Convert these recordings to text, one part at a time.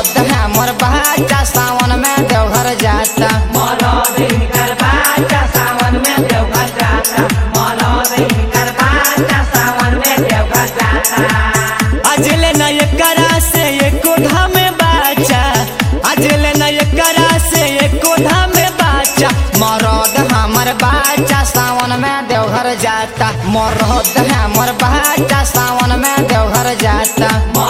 मरद हमर बच्चा सावन में देवघर जाता अजले न एकरा से एको धाम बाचा अजले न एकरा से एको धाम बाचा मरद हमर बच्चा सावन में देवघर जाता मरद हमर बच्चा सावन में देवघर जाता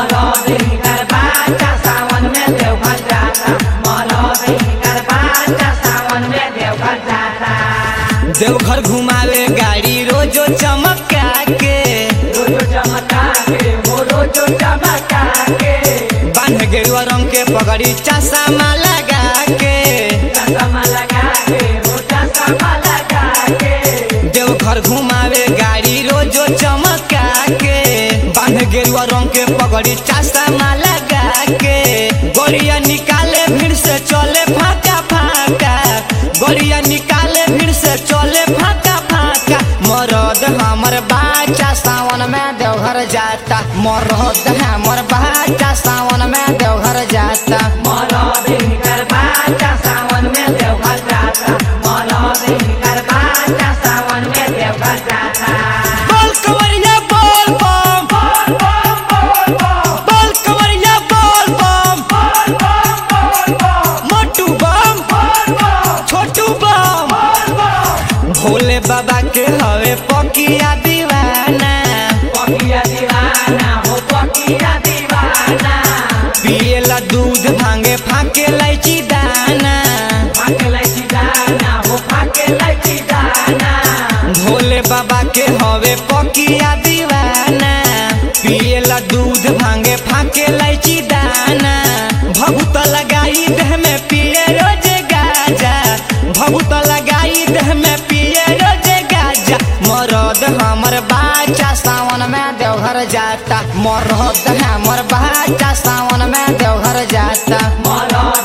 देवघर घुमावे गाड़ी रोजो चमका के बांध गेरुआ रंग के पगड़ी चश्मा लगा के देवघर घुमावे गाड़ी रोजो चमका के बांध गेरुआ रंग के पगड़ी चश्मा लगा के गोलियां निकाले भीड़ से चले फाका फाका गोलियां निकाले भीड़ से चले फाका फाका मरद हमर बाचा सावन में देवघर जाता मरद हमर बाचा सावन में देवघर जाता बोल कवरिया बोल बम बोल कवरिया बोल बम मोटू बम छोटू बम भोले बाबा के हवे पकिया दीवाना पिएला दूध भांगे फाके लाइची दाना भोले बाबा के हवे पकिया दीवाना पिएला दूध भांगे फाके लाइची दाना भभूत लगाई देह में पिए रोज गाजा भभूत लगाई देह में पिए रोज गाजा मरद हमर बाचा सावन में देवघर जाता मरद हमर बाचा सावन में देवघर जाता